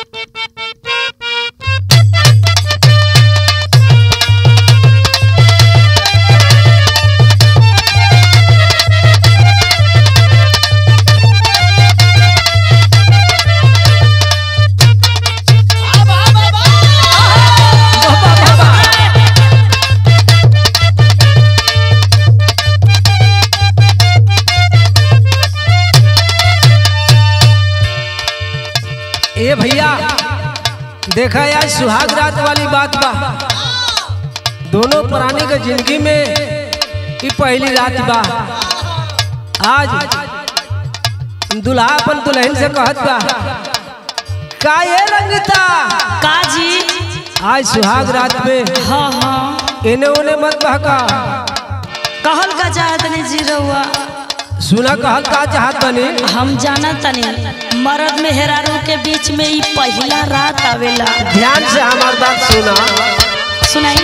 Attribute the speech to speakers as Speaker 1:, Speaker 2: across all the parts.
Speaker 1: ए भैया देखा यार सुहाग रात वाली बात बा दोनों प्राणी के जिंदगी में ई पहली रात बा आज दुल्हा अपन दुल्हन से कहत बा का ये रंगता
Speaker 2: काजी
Speaker 1: आज सुहाग रात में
Speaker 2: हाँ हाँ
Speaker 1: इने उने मत बहका
Speaker 2: कहल का चाहत नहीं जी रहुआ
Speaker 1: सुना कहल का चाहत बनी
Speaker 2: हम जाना तनी मर्द में हेरारू के बीच में ई पहला रात आवेला
Speaker 1: ध्यान से हमार बात सुना
Speaker 2: सुनाई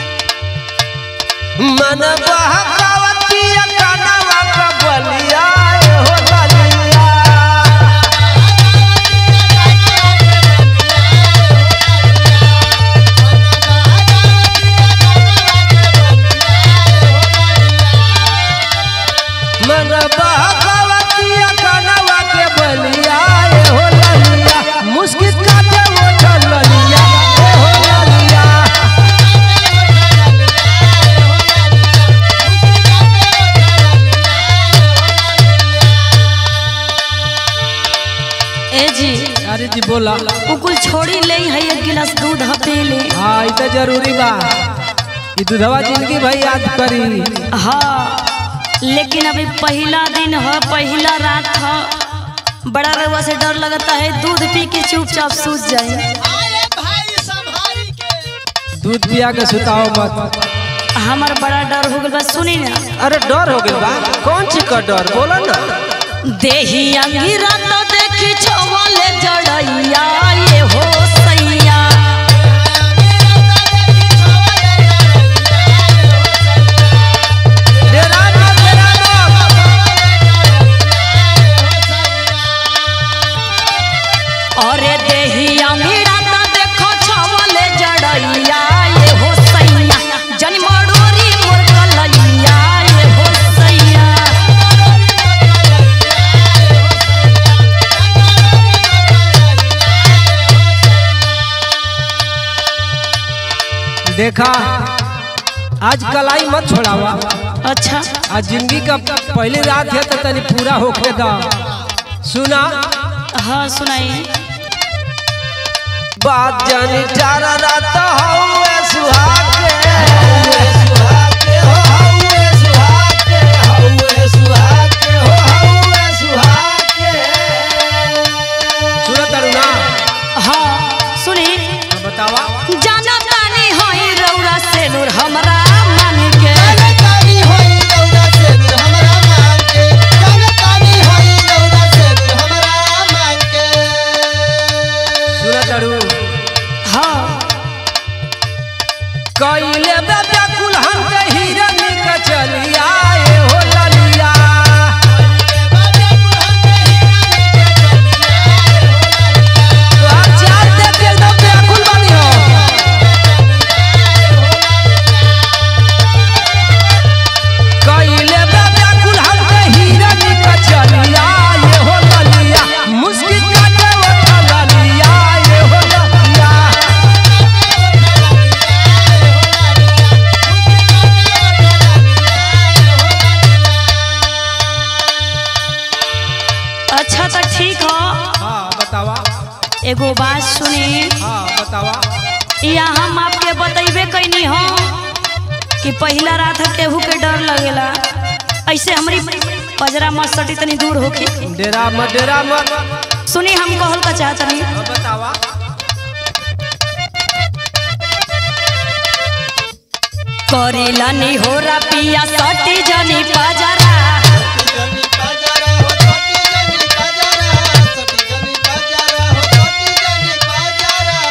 Speaker 1: मन बहकावती कनवा का बलिया ए हो ललिया मन बहकावती कनवा के बलिया ए हो ललिया मुस्किल काटे वो ललिया ए हो ललिया
Speaker 2: ए जी
Speaker 1: अरे जी बोला
Speaker 2: उ कुल छोड़ी ले है एक गिलास दूध ह पी ले
Speaker 1: हाँ ई तो जरूरी बा ई दूधवा जिंदगी भाई याद करी
Speaker 2: हाँ लेकिन अभी पहला दिन है पहला रात है बड़ा रउआ से डर लगता है दूध पी के चुपचाप सूझ जाए
Speaker 3: आए भाई संभारी के
Speaker 1: दूध पिया के सुताओ मत
Speaker 2: हमार बड़ा डर हो गल बा सुनी ना
Speaker 1: अरे डर हो गया बा कौन चीज का डर बोला ना
Speaker 2: देही अंगिरा तो देखी छवाले जड़ैया ये हो सैया
Speaker 1: डेरा मत डेरा मत
Speaker 2: अरे देही अंगिरा तो देखो छवाले जड़ैया ये हो सैया जन मड़ोरी मोर कलैया ये हो सैया
Speaker 1: देखा आज कलाई मत छोड़ावा
Speaker 2: अच्छा
Speaker 1: आज जिंदगी का पहली रात है तो तनी पूरा होके दा सुना
Speaker 2: हाँ सुनाइए
Speaker 1: बात जानी चारा रात हौवे सुहाग के हौवे सुहाग के हो हौवे सुहाग के हौवे सुहाग के हो हौवे सुहाग के सुना तारू ना
Speaker 2: हाँ सुनी
Speaker 1: हाँ, बतावा
Speaker 2: जाना तानी होई रौरा से नूर हमरा मन के
Speaker 3: तानी होई रौदा से हमरा मांग के जाने तानी होई रौदा से हमरा मांग के
Speaker 1: सुना तारू
Speaker 2: हाँ
Speaker 1: कइले बे व्याकुल हम के हिरन के चलिया ए हो ललिया तोहार चाल देख के एकदम व्याकुल बनी हो कइले बे व्याकुल हम के हिरन के चलिया ए हो ललिया मुस्किल काटे वो ललिया ए हो ललिया
Speaker 2: अच्छा तो ठीक हो
Speaker 1: हाँ बतावा
Speaker 2: एगो बात सुनी
Speaker 1: हाँ बतावा
Speaker 2: या हम आपके बतैबे कैनी हो कि पहला रात है केहू के डर लगेला ऐसे हमारी पजरा मत सटी तनी दूर होके
Speaker 1: डेरा मत डेरा मत
Speaker 2: सुनी हम कहल का चाहतनी
Speaker 1: हाँ, बतावा
Speaker 2: करेला नी हो पिया सटी जनी पजरा
Speaker 3: जनी बाजारा हो छोटी जनी बाजारा छोटी जनी बाजारा हो छोटी जनी बाजारा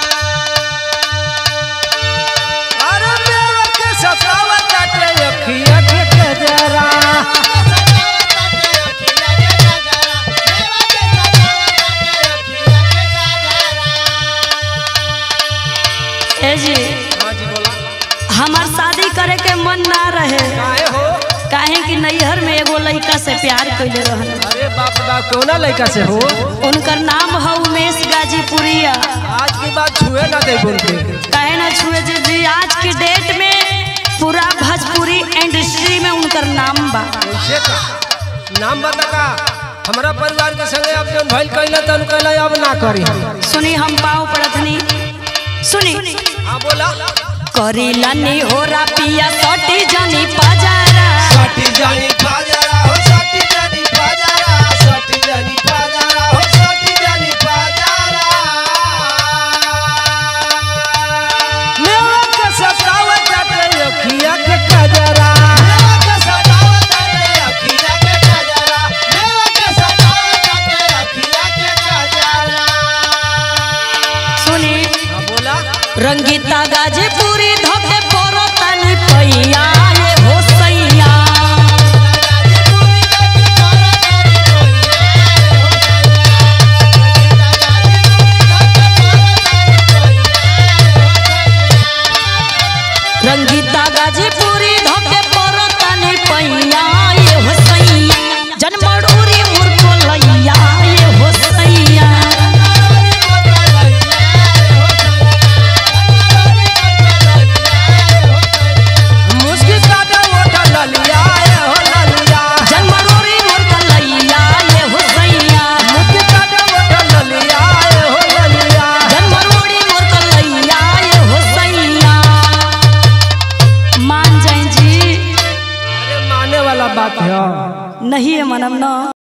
Speaker 1: अरे मेरे के सतावा काटे अखिया के कजरा
Speaker 2: ए जी
Speaker 1: हाँ जी बोला
Speaker 2: हमार शादी करे के मन ना रहे
Speaker 1: काहे हो
Speaker 2: काहे कि नैहर में एगो लड़का से प्यार कैले रहल
Speaker 1: अरे बाप रे बाप कौना लड़का से हो
Speaker 2: उनकर नाम है उमेश गाजीपुरिया
Speaker 1: आज की बात छुए ना दे बोल के
Speaker 2: कहे ना छुए जी जी आज की डेट में पूरा भोजपुरी इंडस्ट्री में उनकर नाम बा
Speaker 1: कैसे का नाम बता का हमारा परिवार के संगे अब जौन भइल कैला तन कैला अब ना करी हम
Speaker 2: सुनी हम पाँव पड़तनी सुनी
Speaker 1: हाँ बोला
Speaker 2: करीला नी होरा पिया सटी जनी पजारा
Speaker 3: सटी जानी बाजारा हो सटी जानी बाजारा सटी जानी बाजारा हो सटी जानी बाजारा
Speaker 1: मेरा के सतावत जाते अखिया के कजरा
Speaker 3: मेवा के सतावत आटे अखिया के काजरा मेवा के सतावत आटे अखिया के काजरा
Speaker 2: सुनी
Speaker 1: हाँ बोला
Speaker 2: रंगीता गाजीपुरी धोके पोरो तनी पैया